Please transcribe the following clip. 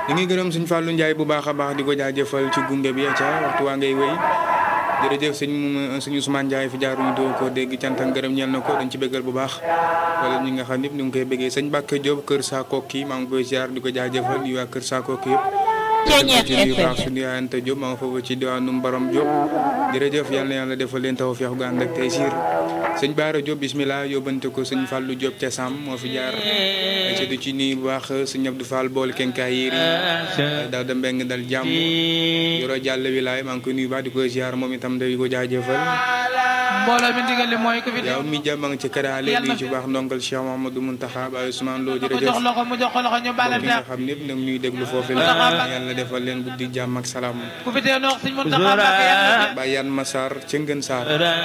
ñu ngi gërëm suñ Fallou Ndiaye bu baax a baax di ko jaajëfal ci gunge bi ca waxtu waa ngay wéy jërëjëf sëñ sëñ Ousmane Ndiaye fi jaaruñu doo ko dégg cant ak ngërëm ñeel na ko dañ ci bëggal bu baax wala ñi nga xam ñëpp ñu ngi koy bëggee sëñ Mbacke Diop kër Sakoki maa ngi koy ziar di ko jaajëfal di waa kër Sakoki yëpp Ceeñeer ci nuyu baax suñu yaay Anta Diop maa nga foofu ci diwaanu Mbarom Diop jërëjëf yal na yàlla defal leen taw feex gu ànd ak tey siir sëñ Baara Diop bismillah yóbbante ko sëñ Fallou Diop ca Sam moo fi jaar ci du ci nuyu bu baax sëñ Abdou Fall bool kenkaay yéri daal da mbeng dal jàmm yoro jàll wilaay maa ngi koy nuyu baax di ko ziar moom itam day ko jaajëfal mbooloo mi ndigal li mooy ko fi yow mi jàmm nga ci kadaale di ci baax ndongal Cheikh Mahamadou Muntaxa Baye Ousmane Lo ko jërëjëf jox loxo mu jox ko loxo ñu bàle ki nga xam ñëpp nag ñuy déglu foofu la yàlla defal leen guddi jàmm ak salaam ku fi tee noox sëñ Muntaxa Mbàkke yàlla Baye Yan Massar ca Ngën Saar